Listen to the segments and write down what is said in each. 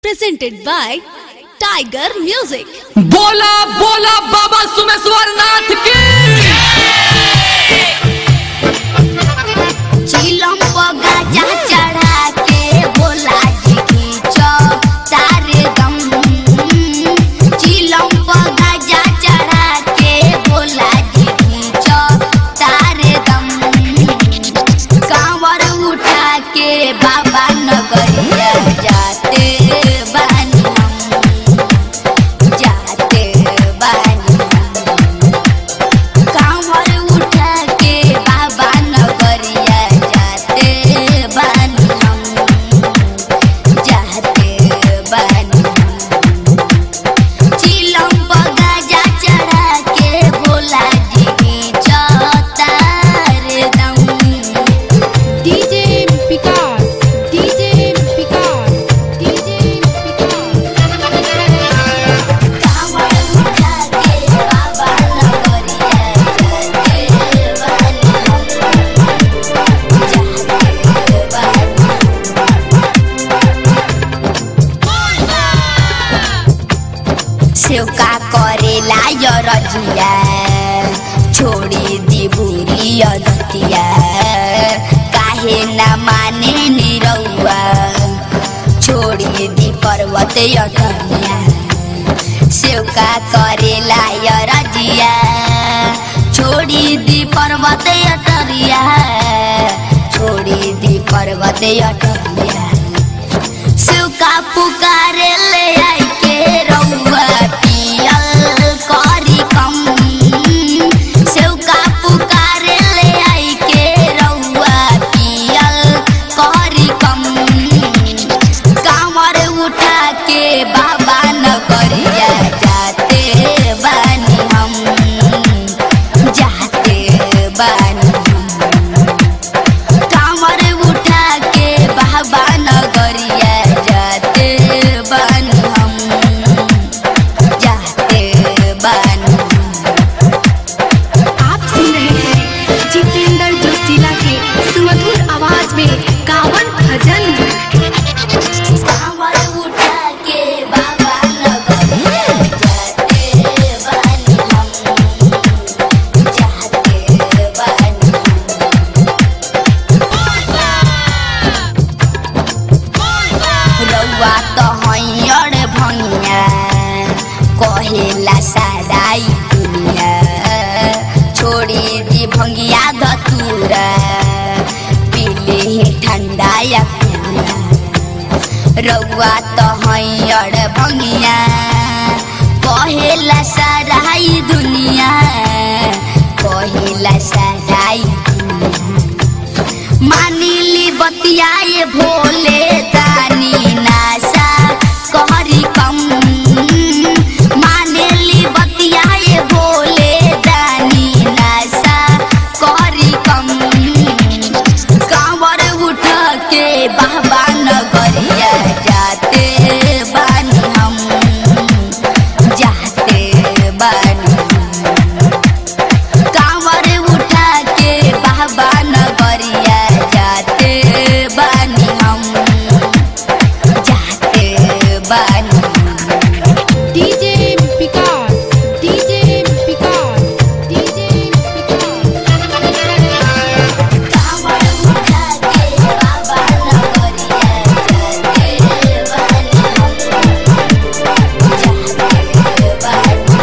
presented by Tiger Music. बोला बोला बाबा सुमेश्वर नाथ की चिलम पगा जा चढ़ा के बोला जी की तारे दम चिलम पगा जा चढ़ा के बोला जी की तारे दम कांवर उठा के बाबा नगरिया जाते बानी हम जाते बानी हम कांवर उठा के बाबा नगरिया जाते बानी हम जाते बानी हम चिलम बगा जा चढ़ा के भोला जी की चौतार दम DJ Picard, DJ Picard, DJ Picard. कांवर उठा के बाबा नगरिया जाते बानी हम जाते बानी सेवका करेला य रजिया छोड़ी दी बुरी अदतिया काहे न माने निरौआ छोड़ी दी पर्वत अटरिया सेवका करेला य रजिया छोड़ी दी पर्वत अटरिया छोड़ी दी पर्वत अटरिया सुका पुकारे ले आई के रउआ पियल करी कम सुका पुकारे ले आई के रउआ पियल करी कम कांवर उठा के बाबा नगरिया जाते बानी हम जाते बानी हम कांवर उठा के बाबा नगरिया जाते बानी हम जाते बानी हम आप सुन रहे हैं जितेंद्र जोशीला के सुमधुर आवाज में कावन भजन कांवर उठा के बाबा नगरिया जाते बानी हम जाते बानी हम रउआ त हैयर भैया कहेला साराई दुनिया छोड़ी दी भंगिया धतूरा पीले हे ठंडा या पिया रउआ त हैयर भंगिया कहेला साराई दुनिया कहेला साराई दुनिया मानिली बतियाए भोले दानी नासा कहरी कम मानेली बतियाए भोले दानी नासा कहरी कम कांवर उठ के बाबा नगरिया जाते बानी हम जाते बानी हम कांवर उठा के बाबा नगरिया जाते बानी हम जाते बानी DJ Picard, DJ Picard, DJ Picard. कांवर उठा के बाबा नगरिया जाते बानी हम जाते बानी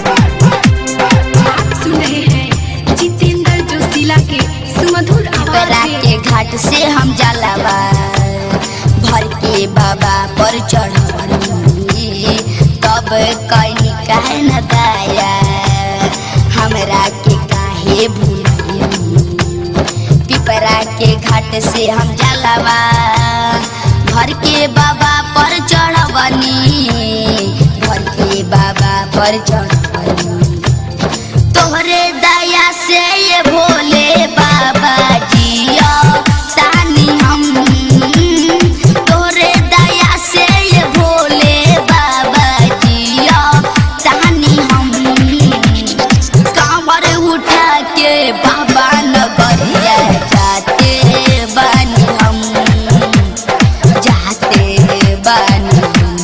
आप सुन रहे हैं जितेंद्र जोशीला के सुमधुर आवाज बरा में के घाट से हम जलावा भर के बाबा पर चढ़वनी तब कहीं काहे न दाया हमरा के काहे भूलियनी पिपरा के घाट से हम जलावा भर के बाबा पर चढ़वनी भर के बाबा पर चढ़वनी तोहरे दया से ये भोले बाबा जिया तानी हम तोहरे दया से ये भोले बाबा जिया तानी हम कांवर उठा के बाबा नगरिया जाते बानी हम जाते बानी हम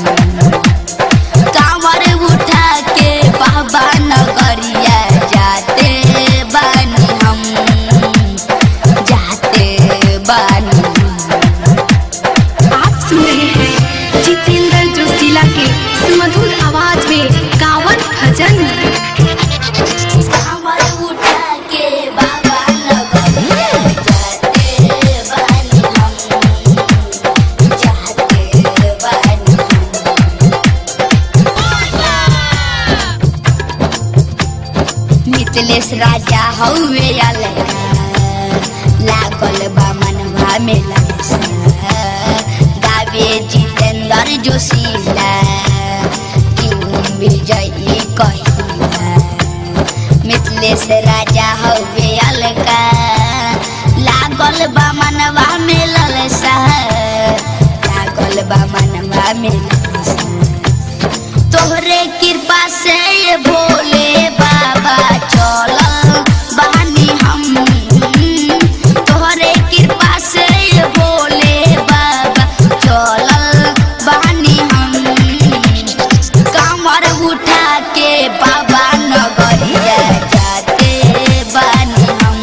मिथिलेश राजा हौवे अलगा लागल बा मनवा में ललसा गावे जितेंद्र जोशीला क्यों विजयी कहिला मिथिलेश राजा हौवे अलगा लागल बा मनवा में ललसा लागल बा मनवा में ललसा तोहरे कृपा से ये भोले बाबा चलल बानी हम तोहरे कृपा से ये भोले बाबा चलल बानी हम कमर उठा के बाबा नगरिया जाते बानी हम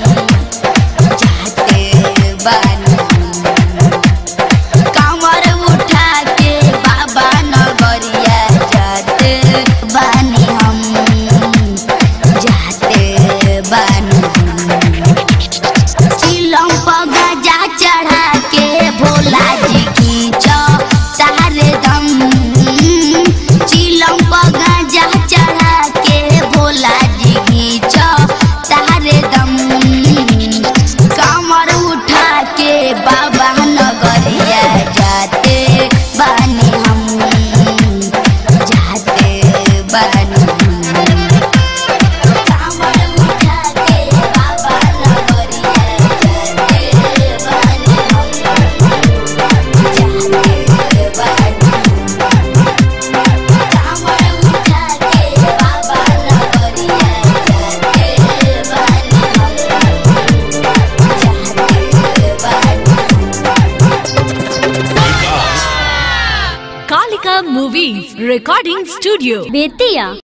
जाते बानी हम कमर उठा के बाबा नगरिया जाते बानी हम जाते बानी हम चिलम पर गजा चढ़ा के भोला जी की तारे दम चिलम पर गजा चढ़ा के भोला जी की तारे दम कमर उठा के बाबा नगरिया जाते बानी हम जाते बानी हम कमर उठा के बाबा नगरिया जाते बानी हम जाते बानी कमर उठा के बाबा नगरिया जाते बानी हम Kalika Movies Recording Studio. Bettiah